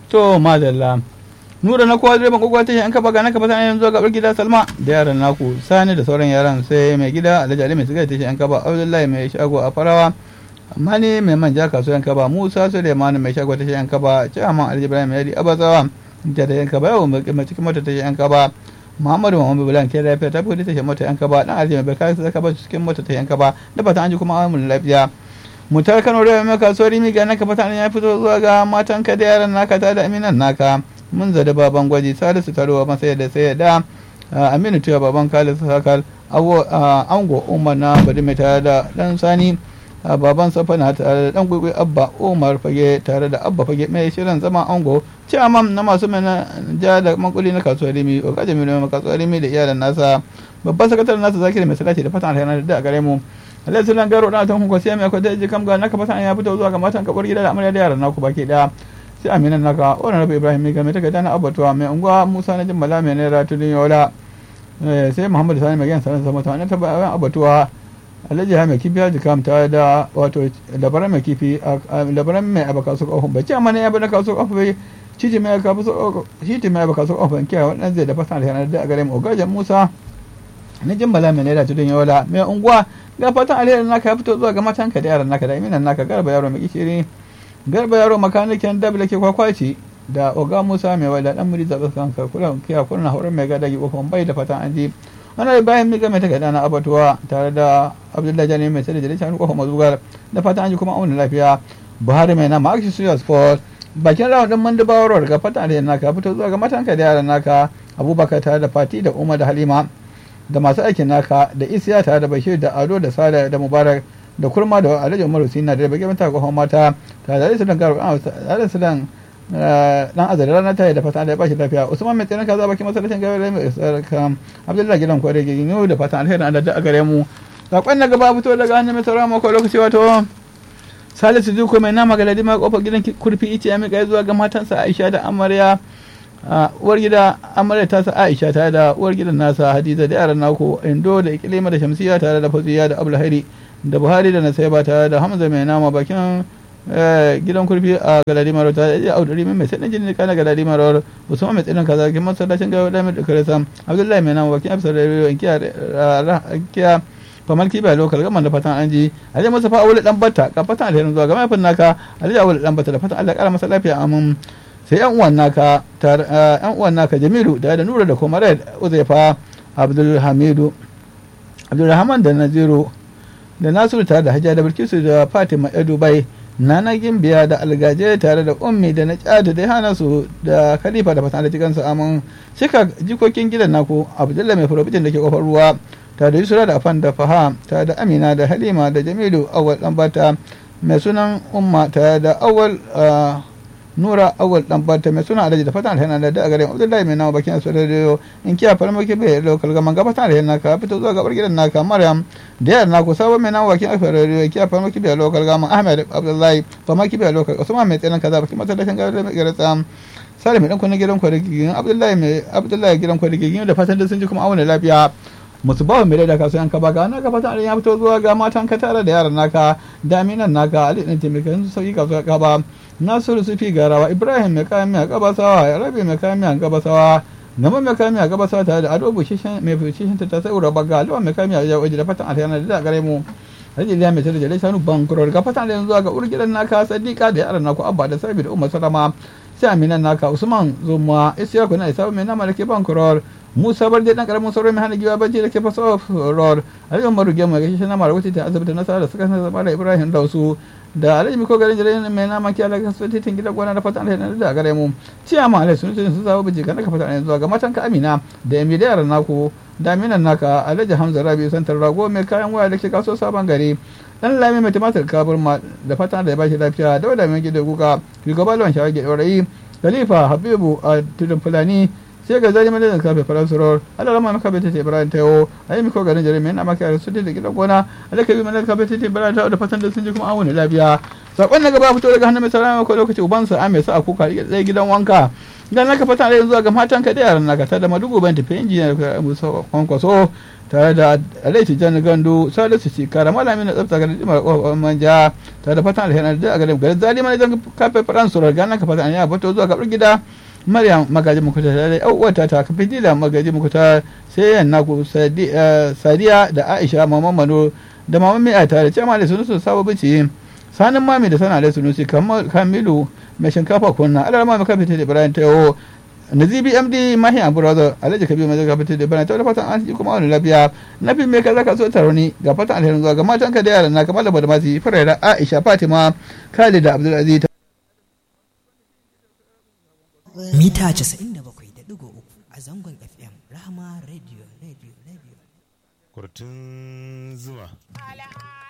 to madalla nura na kowa direban kokowa ta yan kafa ga na kafa sanin zuwa gabar gida salma da yaran naku sani da sauran yaran sai mai gida alhaji ali mai sigar ta yan kafa abdullahi mai shago a farawa amma ne mai manja kasuwan kaba musa suleiman mai shago ta yan kaba ciyaman alhaji ibrahim yadi abazawa da da yan kaba yawon mai cikin mota ta yan kaba muhammadu muhammadu bulan ke lafiya ta fi ta mota yan kaba dan alhaji mai barka ta kaba cikin mota ta yan kaba da fata an ji kuma amun lafiya mutar kano da mai kasuwar rimi ga naka fata ya fito zuwa ga matan ka da yaran naka ta da aminan naka mun zada baban gwaji salisu taruwa masaya da sai da aminu tuya baban kalisu sakal ango umar na bari mai tare da dan sani baban safa na tare da dan gwigwi abba umar fage tare da abba fage mai shirin zama ango ciyaman na masu mana ja da mankuli na kasuwar rimi o kaje mai na kasuwar rimi da iyalan nasa babban sakataren nasa zakiri mai salati da fatan alheri da a gare mu Allah sunan garo da tan hunko sai mai kwata ji kam ga naka fatan ya fito zuwa ga matan kabar gida da amarya da yaran naku baki daya sai aminan naka wannan rabu ibrahim mai game ta dana abatuwa mai unguwa musa na jimmala mai naira tudun yola sai muhammadu sani mai gyan sanar sama ta wannan tabbayan abatuwa alhaji ha mai kifi haji kamta da wato labaran mai kifi labaran mai abaka su kofin bai ce amma ne ya bada kasu kofin bai ciji mai kafu su shiti mai abaka su kofin kiyaye wannan zai da fasan alheri da a gare mu ogajen musa na jimmala mai naira tudun yola mai unguwa ga fatan alheri naka ya fito zuwa ga matanka da yaran naka da iminan naka garba yaro mai kishiri garba yaro makanikin dabla ke kwakwaci da oga musa mai wada dan muri zaɓe kan kula kiya kurna horon mai gada gi kofin bai da fatan an ji wani bayan miga mai takarda na abatuwa tare da abdullahi jani mai sai da jalishan kofin mazugar da fatan an ji kuma auna lafiya buhari mai nama action suya sport bakin rawa din mandubawarwar ga fatan alheri naka fito zuwa ga matanka da yaran naka abubakar tare da fati da umar da halima da masu aikin naka da isiya tare da bashir da ado da sada da mubarak da kurma da alhaji umar husina da bakin mata kofin mata tare da sudan garu tare da sudan dan azari ranar ta da fatan da ya bashi lafiya usman mai tsanin kaza bakin masallacin gaba da mai sarkam abdullahi gidan kware gigin yau da fatan alheri Allah da a gare mu sakon na gaba fito daga hannun mai saurara mako lokaci wato salisu zuko mai nama galadi ma kofar gidan kurfi ice ya mika zuwa ga matansa aisha da amarya uwar gida amarya ta sa aisha tare da uwar gidan nasa hadiza da yaran nako indo da ikilima da shamsiya tare da fasiya da abulhairi da buhari da nasaiba tare da hamza mai nama bakin gidan kurfi a galadi maro ta da auduri mai sai jini kana galadi maro usman mai tsinan kaza kin masallacin gawa da mai karasa abdullahi mai nama bakin afsar da riyo kiya famar kiba lokal gaman da fatan an ji alhaji masa fa aure dan batta ka fatan alherin zuwa ga mahaifin naka alhaji aure dan batta da fatan Allah ya kara masa lafiya amin sai yan uwan naka yan uwan naka Jamilu da da Nura da kuma Red Uzaifa Abdul Hamidu Abdul Rahman da Naziru da Nasiru tare da Hajja da Bilkisu da Fatima ya Dubai Nana Gimbiya da Algaje tare da Ummi da Najada da hana su da Khalifa da fatan da cikansu amin shika jikokin gidan naku Abdullahi mai furobitin da ke kofar ruwa ta da Yusra da Afan da Faham ta da Amina da Halima da Jamilu Awal Dambata mai sunan Umma ta da Awal nura awal dan bata mai suna alhaji da fatan alheri da da gare abdullahi mai nawa bakin asu radio in kiya farmaki bai lokal gaman ga fatan alheri naka fito zuwa gabar gidan naka maryam da yar naku sabon mai nawa bakin asu radio kiya farmaki bai lokal gaman ahmed abdullahi farmaki bai lokal usman mai tsanan kaza bakin masallacin gabar mai gara tsam salim mai dan kunna gidan kwarigigin abdullahi mai abdullahi gidan kwarigigin da fatan da sun ji kuma auna lafiya musu bawa mai da kasuwan ka baka na ka fata ya fito zuwa ga matan ka tare da yaran naka daminan naka ali din taimakon su sauki kasuwa ka ba nasiru sufi garawa ibrahim mai kayan miya gabasawa rabi mai kayan miya gabasawa gama mai kayan miya gabasawa tare da ado bushishin mai bushishin ta sai ura baga alwa mai kayan miya ya waje da fatan alheri da gare mu rage liya mai tare da lai sanu bankuror ga fatan alheri zuwa ga urgidan naka sadiqa da yaran naku abba da sabi da umar salama sai aminan naka usman zuma isyaku na isa mai nama da ke bankuror musa bar dai dan karamin sauran mai hana giwa bacci da ke fasa road alhaji umaru gemu ga shi na mara wuce ta asibiti nasara da suka zama da ibrahim dausu da alhaji miko garin jirai mai nama kiya da kasu titin gidan gona da fatan alheri da gare mu ciya ma alhaji sun sun zaba biji kana ka fatan zuwa ga matan ka amina da yami da yaran naku da aminan naka alhaji hamza rabi santar rago mai kayan waya da ke kaso sabon gari dan lami mai tumatir kabur ma da fatan da ya bashi lafiya da wada mai gida kuka shugaba lawan shawagi ɗaurayi khalifa habibu a tudun fulani sai ga zari mana da kafe faransuror ala rama maka bai tete ibrahim tayo ayi miko garin jare mai na maka yara su da gidan gona ala kabi mana kafe tete ibrahim tayo da fatan da sun ji kuma an wani lafiya sakon na gaba fito daga hannun mai salama ko lokaci ubansa a mai sa a kuka ɗaya gidan wanka idan naka fata da yanzu ga matan ka da yaran naka ta da madugu ban tafi injiniya da musa kwankwaso tare da alaiti jan gandu salisu ci kara malami na tsafta garin jimar kwakwakwan manja tare da fatan alheri da a garin garin zalima ne zan kafe faransurar gana ka fata ya bato zuwa gabar gida maryam magaji muku ta tare da uwata ta kafi dila magaji muku ta sai yan naku sadiya da aisha maman mano da maman mai tare ce ma da sunusu sabo bici sanin mami da sana da sunusi kamilu mai shinkafa kunna alarma mai kafin da ibrahim ta yawo nazibi md mahi abu razo alhaji kabi mai zaka fito da bana ta fatan an ji kuma wani lafiya na fi mai kaza ka so taro ni ga fatan alherin zuwa ga matan ka da yaran na kamar da bada masu farera aisha fatima khalid da abdulaziz mita 97.3 a zangon fm rahama radio radio radio kurtun zuma